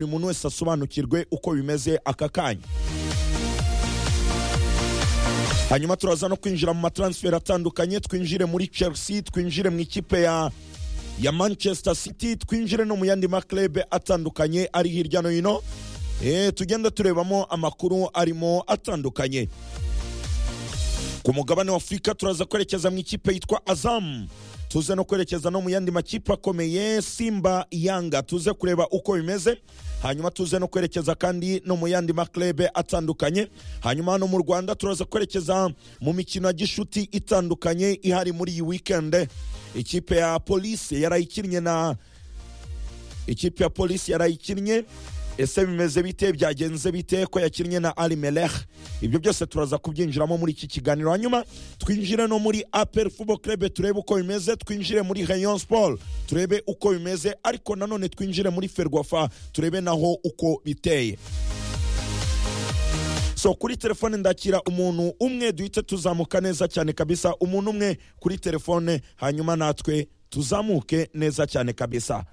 buri muntu wese asobanukirwe uko bimeze aka kanya hanyuma turaza no kwinjira mu mataransiferi atandukanye twinjire muri chelsea twinjire mu ikipe ya ya manchester city twinjire no mu yandi maklebe atandukanye ari hirya no hino Eh, tugenda turebamo amakuru arimo atandukanye ku mugabane wa afurika turaza kwerekeza mu ikipe yitwa azamu tuze no kwerekeza no mu yandi makipe akomeye simba yanga tuze kureba uko bimeze hanyuma tuze no kwerekeza kandi no mu yandi maklebe atandukanye hanyuma hano mu rwanda turaza kwerekeza mu mikino ya gishuti itandukanye ihari muri iyi weekend ikipe ya polisi yarayikinnye na ikipe ya polisi yarayikinnye ese bimeze bite byagenze bite ko yakinnye na ari melech ibyo byose turaza kubyinjiramo muri iki kiganiro hanyuma twinjire no muri apel fubo club turebe uko bimeze twinjire muri rayon sport turebe uko bimeze ariko nanone twinjire muri ferwafa turebe naho uko biteye so kuri telefone ndakira umuntu umwe duhite tuzamuka neza cyane kabisa umuntu umwe kuri telefone hanyuma natwe tuzamuke neza cyane kabisa